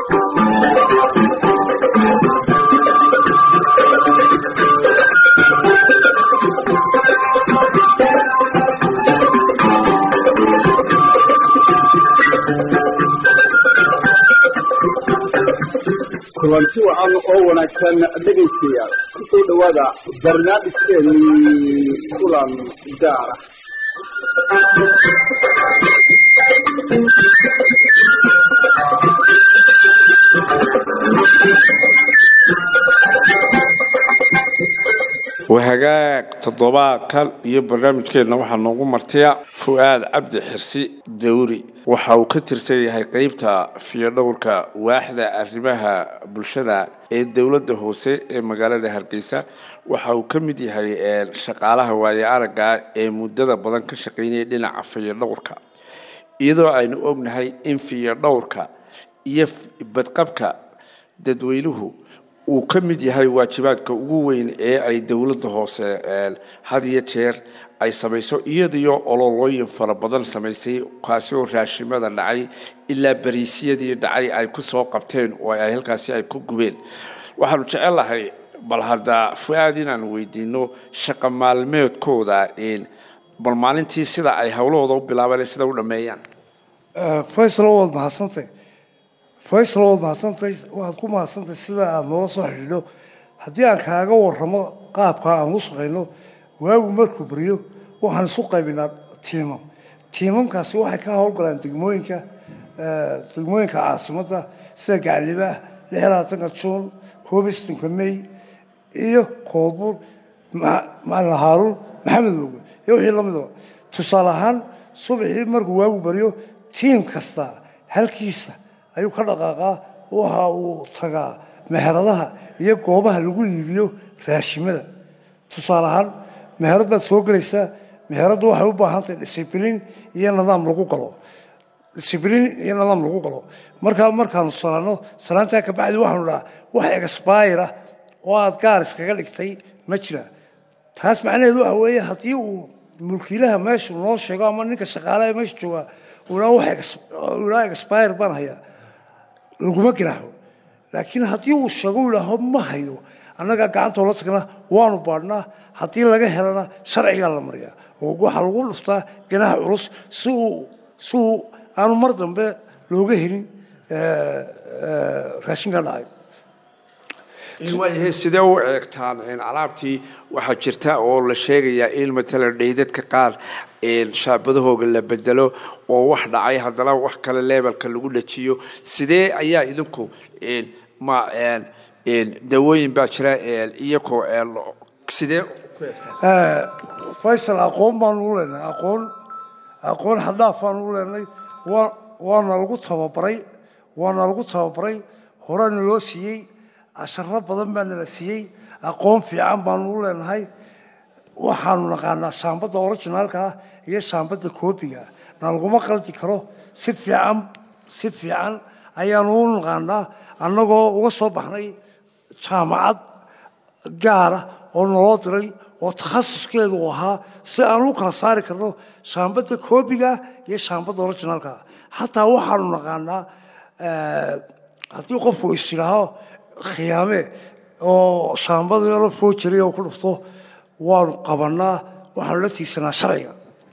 kulanti wacan oo wanaagsan dhegaystayaal kusoo dhowaada barnaamijkeennii kulan gaara wahagaag toddobaadkan iyo barnaamijkeenna waxaa noogu martaya fu-aad cabdi xirsi dawri waxa uu ka tirsan yahay qeybta fiyodhowrka waaxda arrimaha bulshada ee dowladda hoose ee magaalada hargeysa waxa uu ka mid yahay shaqaalaha waaye aragga ee muddada badan ka shaqeynaya dhinaca fiyodhowrka iyadoo aynu ognahay in fiyodhowrka iyo badqabka dadweynuhu uu ka mid yahay waajibaadka ugu weyn ee ay dowladda hoose had iyo jeer ay samayso iyadiyo ololooyin fara badan samaysay kaasi oo raashimada dhacay ilaa bariisyadii dhacay ay ku soo qabteen oo ay halkaasi ay ku gubeen waxaanu jecelahay bal hadda fu-aad inaan weydiino shaqa maalmeedkooda bal maalintii sida ay howlahooda u bilaabeen sida u dhameeyaan faysal waad mahadsantay faysal waad mahadsantay waxaad ku mahadsantay sida aada noola soo xidhiidho haddii aan kaaga waramo qaabka aan u shaqayno waagu markuu beriyo waxaan isu qaybinaa tiimam tiimamkaasi waxay ka howlgalaan degmooyinka degmooyinka caasimadda sida gaclibaah lix labaatanka juun koob iyo sodonka may iyo koodbuur macalin haaruun maxamed moge iyo wixii lamidaba tusaale ahaan subaxii markuu waagu beriyo tiim kasta halkiisa ayuu ka dhaqaaqaa waxa uu tagaa meheradaha iyo goobaha lagu iibiyo raashimada tusaale ahaan meherad baad soo gelaysaa meheraddu waxay u baahan tahay discibliin iyo nidaam lagu galo discibliin iyo nidaam lagu galo markaa markaanu salaano salaantaa kabacdi waxaanu dhahaa wax exbayra oo aada gaar iskaga dhigtay ma jira taas macnaheedu waxa weeye haddii uu mulkiilaha meeshu noo sheego ama ninka shaqaalaha meesha joogaa ulaa expire baan hayaa laguma garaaho laakiin haddii uu sheego ilaaho ma hayo annagaa gacantoo la tagna waanu baadhnaa haddii laga helana sharcigaa la mariyaa oo waxaa lagu dhuftaa ganaha culus si uu si uu aanu mar dambe looga helin raashinka dhacay waayahay sidee u eegtaan alaabtii waxaa jirta oo la sheegayaa in matalan dhaydadka qaar shaabadahooga la bedelo oo wax dhacay haddana wax kale leebelka lagu dhajiyo sidee ayaa idinku ma dawooyin baa jira iyakoo sidee faysal aqoon baanu u leenahay aqoon aqoon xadhaaf baanu u leenahay waa waana lagu tababaray waana lagu tababaray horena loo siiyey casharo badan baa nala siiyey aqoon fiican baanu u leenahay waxaanu naqaanaa shaambadda originaalka ah iyo shaambadda koobiga ah na laguma qaldi karo si fiican si fiican ayaanu u naqaanaa annagoo uga soo baxnay jaamacad gaara oo naloo diray oo takhasuskeedu u ahaa si aan u kala saari karno shaambadda koobiga iyo shaambadda originaalka ah xataa waxaanu naqaanaa haddii qofku is yidhaaho khiyaame oo shaambada yaro foojari oo ku dhufto waanu qabanaa waxaanu la tiigsanaa sharciga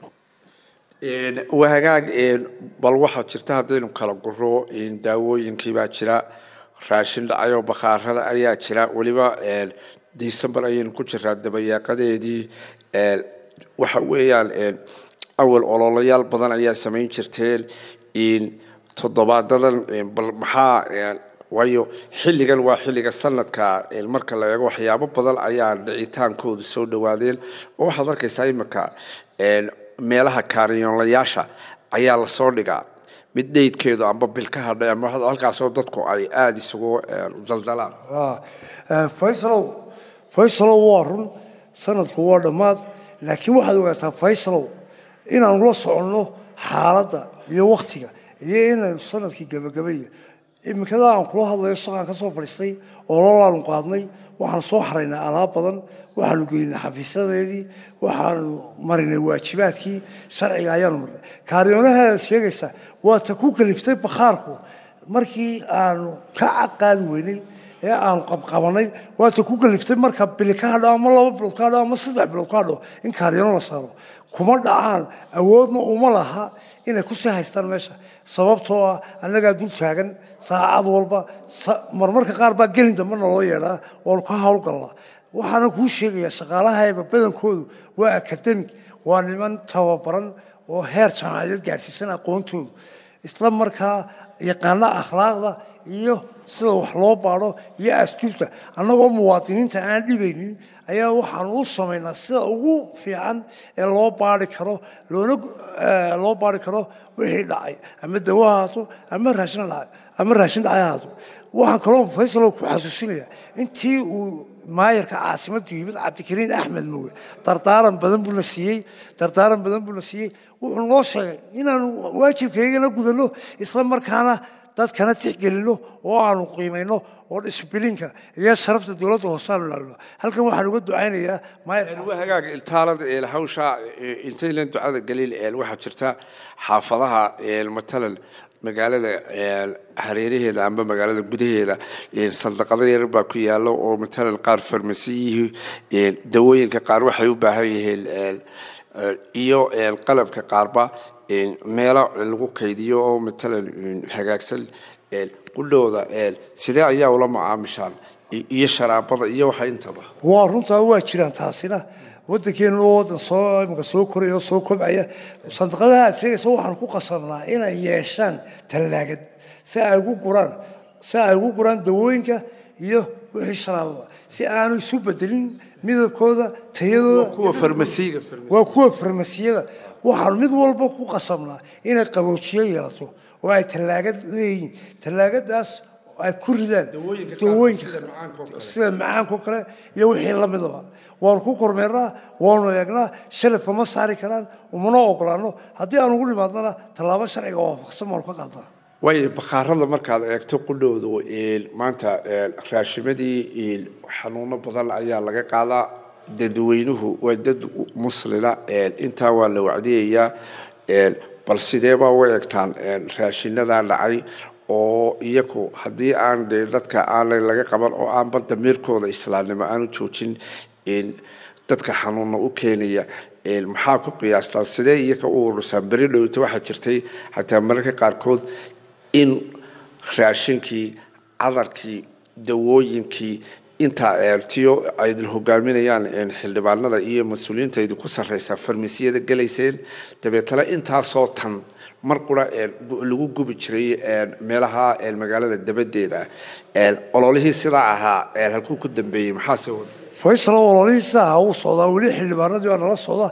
wahagaag bal waxaa jirta haddaynu kala guro daawooyinkii baa jira raashin dhacayoo bakhaarada ayaa jira weliba december ayaynu ku jiraa dabayaaqadeedii waxa weeyaan awal ololayaal badan ayaa samayn jirteen toddobaadadan bal maxaa waayo xilligan waa xilliga sanadka marka la eego waxyaabo badan ayaa dhicitaankoodu soo dhawaadeen oo waxaad arkaysaa imika meelaha kaariyoonlayaasha ayaa lasoo dhigaa mid dheydkeedu amba bil ka hadhay ama halkaasoo dadku ay aada isugu daldalaan faysalow faysalow waa run sanadku waa dhammaad laakiin waxaad ogaataa faysalow inaanu la soconno xaaladda iyo waktiga iyo inaynu sanadkii gebagabaya imikada aan kula hadlayo shaqaan ka soo fadhiistay oo lolaanu qaadnay waxaanu soo xaraynaa alaab badan waxaanu geynay xafiisyadeedii waxaanu marinay waajibaadkii sharciga ayaanu marnay kaariyoonaha sheegaysa waa ta ku kaliftay bakhaarku markii aanu ka caqaadi weynay ee aanu qabqabanay waata ku galiftay marka bili ka hadho ama laba bilood ka hadho ama saddex bilood ka hadho in kaaryano la saaro kuma dhacaan awoodna uma laha inay kusii haystaan meesha sababtoo ah annagaa dul taagan saacad walba marmarka qaar baa gelin dambe naloo yeedhaa oonu ka howlgalnaa waxaana kuu sheegayaa shaqaalahayga badankoodu waa akademig waa niman tababaran oo heer jaamacadeed gaadhsiisan aqoontoodu isla markaa yaqaana akhlaaqda iyo sida wax loo baadho iyo asjuubta annagoo muwaadiniinta aan dhibaynin ayaa waxaan u samaynaa sida ugu fiican ee loo baari karo loona loo baari karo wixii dhacay ama dawo ahaato ama raashin dhacay ama raashin dhacay ahaato waxaan kaloo faysalo ku xasuusinaya intii uu maayarka caasimaddu yimid cabdikariin axmed moge dardaaran badan buuna siiyey dardaaran badan buuna siiyey wuxuu noo sheegay inaanu waajibkaygana gudanno isla markaana dadkana tixgelino oo aanu qiimayno oo disbilinka iyo sharafta dowladda hoosaanu ilaalino halkan waxaan uga ducaynayaa waa hagaaga iltaalada eel hawsha intaynan ducada galiil eel waxaa jirta xaafadaha eel matalan magaalada hareeraheeda amba magaalada gudaheeda saldaqado yar baa ku yaalo oo matalan qaar farmasiyihii dawooyinka qaar waxay u baahan yihiin iyo qalabka qaarba meelo lagu kaydiyo oo matalan hagaagsan qudhooda sidee ayaa ula macaamishaan iyo sharaabada iyo waxa intaba waa runtaa waa jiraan taasina wadankeenu oo wadan soo imika soo koraya oo soo kobcaya sandaqadaha aad sheegaysa waxaan ku qasabnaa inay yeeshaan tallaagad si ay ugu guraan si ay ugu guraan dawooyinka iyo wixii sharaababa si aanu isu bedelin midabkooda tayadooda kuwa farmasiga waa kuwa farmasiyada waxaan mid walba ku qasabnaa inay qaboojiyo yeelato oo ay tallaagad leeyihiin tallaagadaas ay ku ridaan dawooyinka sida macaankao kale iyo wixii lamidaba waanu ku kormeernaa waanu eegnaa shalabka ma saari karaan umana ogolaano haddii aan ugu nimaadnana tallaabo sharciga waafaqsan baanu ka qaadnaa waayo bakhaarada markaad eegto qudhoodu maanta raashimadii xanuuno badan ayaa laga qaadaa dadweynuhu waa dad muslina intaa waa la wacdiyayaa bal sideebaa u eegtaan raashinadaa dhacay oo iyaku haddii aan de dadka aanay laga qaban oo aanba damiirkooda islaamnimo aanu joojin dadka xanuuna u keenaya maxaa ku qiyaastaa sidee iyaka u urusaan beri dhowta waxaa jirtay xataa mararka qaarkood in raashinkii cadarkii dawooyinkii intaa eertiyo aydin hogaaminayaan xildhibaanada iyo mas-uuliyiinta idinku sarreysaa farmasiyada gelayseen dabeetana intaasoo tan mar qura lagu gubi jiray meelaha magaalada dabadeeda ololihii sidaa ahaa halkuu ku dambeeyey maxaase faysal ololihiisa aha uu socdaa weli xildhibaanadii baa nala socda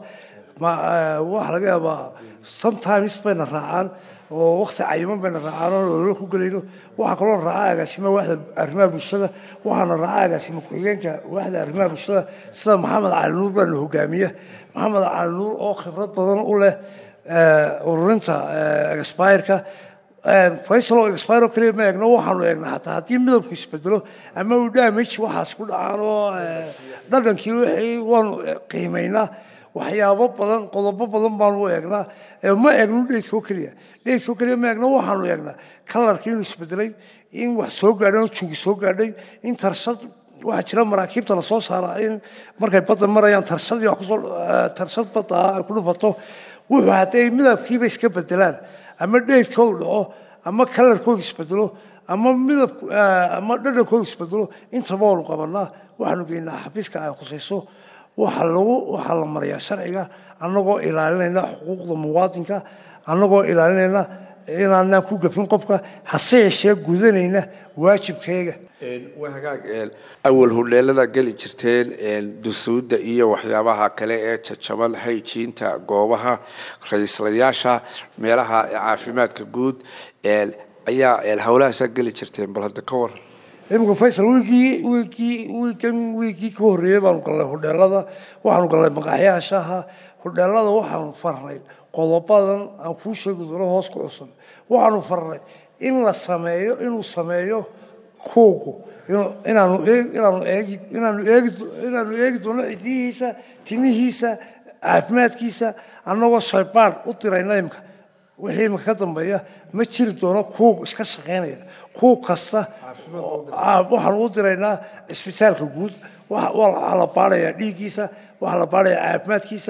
waxa laga yaabaa sometimes bayna raacaan oo wakti cayiman bayna raacaan oon ololo ku gelayno waxaa kaloo raacaa agaasima waaxda arrimaha bulshada waxaana raacaa agaasima ku-xigeenka waaxda arrimaha bulshada sida maxamed cali nuur baana hogaamiya maxamed cali nuur oo khibrad badan u leh ururinta expireka faysal oo expiro kaliya ma eegno waxaanu eegnaa xataa haddii midabku isbedelo ama uu damage waxaas ku dhacaan oo dhadhankii wixii waanu qiimaynaa waxyaabo badan qodobo badan baanu u eegnaa ma eegno dheydka oo keliya dheydka oo keliya ma eegno waxaanu eegnaa kalarkii inuu isbedelay in wax soo gaadhay oo jugi soo gaadhay in tarshad waxaa jira maraakiibta lasoo saara in markay badda marayaan tarshadii wax kusoo tarshad badda ay ku dhufato wuxuu hadday midabkiiba iska bedelaan ama dheydkoodu dhaco ama kalarkoodu isbedelo ama midab ama dhadhankoodu isbedelo intaba waanu qabanaa waxaanu geynaa xafiiska ay khusayso waxaa lagu waxaa la mariyaa sharciga annagoo ilaalinayna xuquuqda muwaadinka annagoo ilaalinayna inaanaan ku gafin qofka hase yeeshee gudanayna waajibkeega waa hagaag awal hodheelada geli jirteen dusuudda iyo waxyaabaha kale ee jajaban hayjiinta goobaha ra-iislayaasha meelaha caafimaadka guud ayaa howlahaasaa geli jirteen bal hadda ka waran iminka faysal wiigii wiigii wiigan wiigii ka horreeyey baanu gallay hodheelada waxaanu gallay maqaaxyaha shaaha hodheelada waxaanu farnay qodobadan aan kuu sheegi doono hoos ku cusan waxaanu farnay in la sameeyo inuu sameeyo koogo inaanu inaanu eegi inaanu eegi inaanu eegi doono cidiyihiisa timihiisa caafimaadkiisa annagoo shaybaan u dirayna imka wixii imika ka dambeeya ma jiri doono kuug iska shaqaynaya kuug kasta waxaan ugu diraynaa cisbitaalka guud waxaa la baarayaa dhiiggiisa waxaa la baarayaa caafimaadkiisa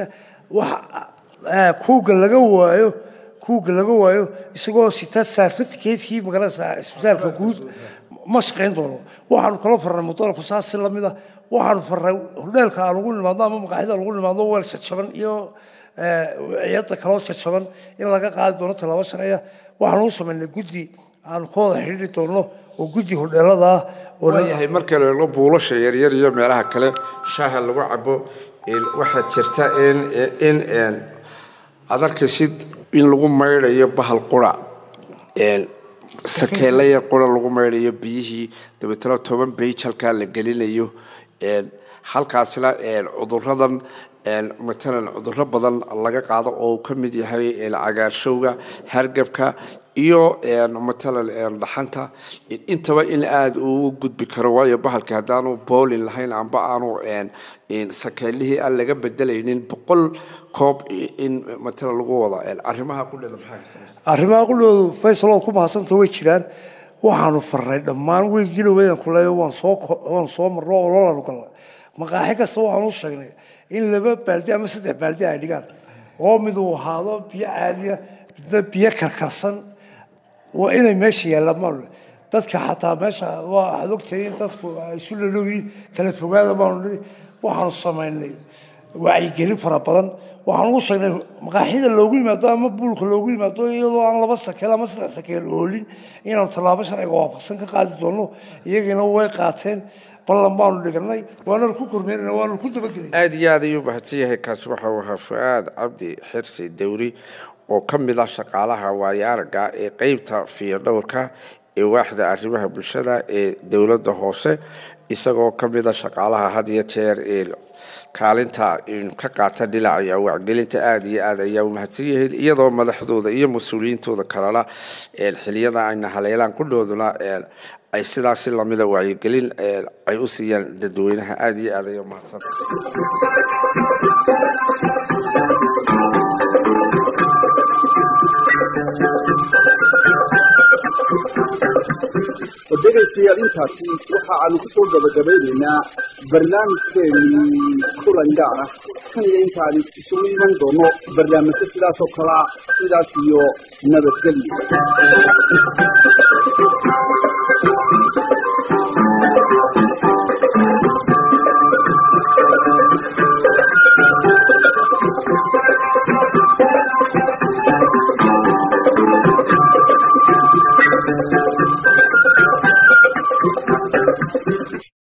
kuuga laga waayo kuuga laga waayo isagoo sita certificate-kii magaranaysaa cisbitaalka guud ma shaqayn doono waxaanu kala farnay mudalabku saas si lamid a waxaanu farnay hodheelka aan ugu nimaadno ama maqaaxida aan ugu nimaadno weel jajaban iyo ciyada kaloo jajaban in laga qaadi doono tallaabo sharciya waxaanu u samaynay guddi aanu ka wada xidhiiri doono oo guddi hodheelada ah waayahay marka la eego buulasha yaryar iyo meelaha kale shaaha lagu cabo waxaa jirta in in aad arkaysid in lagu maydhayo bahal qura sakeela yar qura lagu maydhayo biyihii dabeetana toban beyj halkaa la gelinayo halkaasna cuduradan matalan cuduro badan laga qaado oo uu ka mid yahay cagaarshowga hargabka iyo matalan dhaxanta intaba in aada uu gudbi karo waayo bahalka haddaanu boolin lahayn amba aanu sakeelihii aan laga bedelaynin boqol koob in matalan lagu wada arrimaha qudheeda maxaa arrimaha qudhoodu faysalood ku mahadsanta way jiraan waxaanu farnay dhammaan weygiloweydan kuleeyo waan soo waan soo marno oo lolanu galnay maqaaxi kasta waxaanu u sheegnay in laba baaldi ama saddex baaldi ay dhigaan oo mid uu ahaado biyo caadiya midna biyo karkarsan waa inay meesha yaallaan maanu dadka xataa meesha waxaad ogtahay in dadku ay isu lalooyiin kala fogaada baanu nihi waxaanu samaynay wacyigelin fara badan waxaan ugu sheegnay maqaaxida loogu yimaado ama buulka loogu yimaado iyadoo aan laba sakeel ama saddex sakeel oolin inaanu tallaabo sharciga waafaqsan ka qaadi doono iyagiina way qaateen ballan baanu dhiganay waananu ku kormeynana waanu ku dabagelay aada iyo aad ayuu mahadsan yahay kaasi waxa uu ahaa fu-aad cabdi xirsi dawri oo ka mid ah shaqaalaha waayaaraga ee qeybta fiyodhowrka ee waaxda arrimaha bulshada ee dowladda hoose isagoo ka mid a shaqaalaha had iyo jeer ee kaalinta ka qaata dhinaca wacgelinta aada iyo aad ayaa u mahadsan yahay iyadoo madaxdooda iyo mas-uuliyiintooda kalena xiliyada ayna haleelaan kudhooduna ay sidaasi lamida wacyigelin ay u siiyaan dadweynaha aada iyo aad ayaa umahadsan dhegaystayaal intaasi waxa aanu ku soo gabagabaynaynaa barnaamijkeenii kulan gaar ah kan iyo intaani isugu iman doono barnaamijyo sidaas oo kale ah sidaas iyo nabadgelyo